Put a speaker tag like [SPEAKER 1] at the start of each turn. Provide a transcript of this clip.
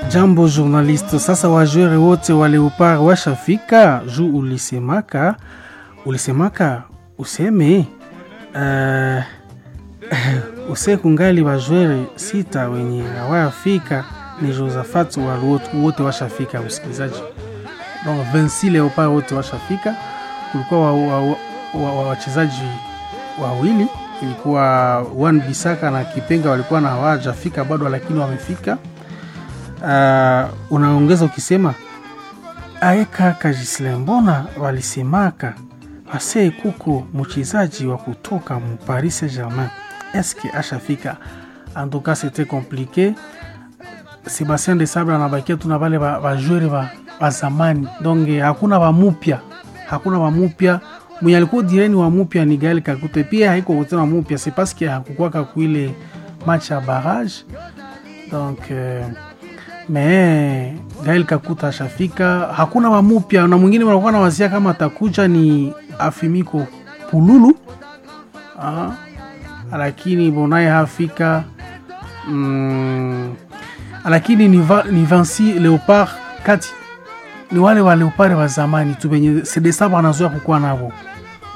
[SPEAKER 1] Jambo journaliste, sasa wajwere wote wa Leopard washafika juu ulisemaka ulisemaka useme uh, use kungali wajwere sita wenye hawayafika ni Josaphat wote, wote washafika msikilizaji. Donc 26 Leopard wote washafika. Kulikuwa wachezaji wa, wa, wa, wawili ilikuwa Wan Bisaka na Kipenga walikuwa na hawajafika bado, lakini wamefika. Uh, unaongeza ukisema aeka Kajisle, mbona walisemaka ase kuko mchezaji wa kutoka mu Paris Saint-Germain eske ashafika? Antuka c'était compliqué. Sebastien de Sabre anabakia tuna vale bajwere ba, ba zamani donc hakuna wamupya, hakuna wamupya mwenye alikuwa direni wa mupya ni Gael Kakute, pia haiko kutena wa mupya, c'est parce que hakukwaka kuile match ya barrage donc euh, me Gael Kakuta ashafika, hakuna wamupya na mwingine wanakuwa na wazia kama atakuja ni Afimiko Pululu ah, lakini bonaye hafika mm, lakini ni, va, ni Vinci Leopard kati ni wale wa Leopard wa zamani tu benye sedesa wanazoea kukuwa navo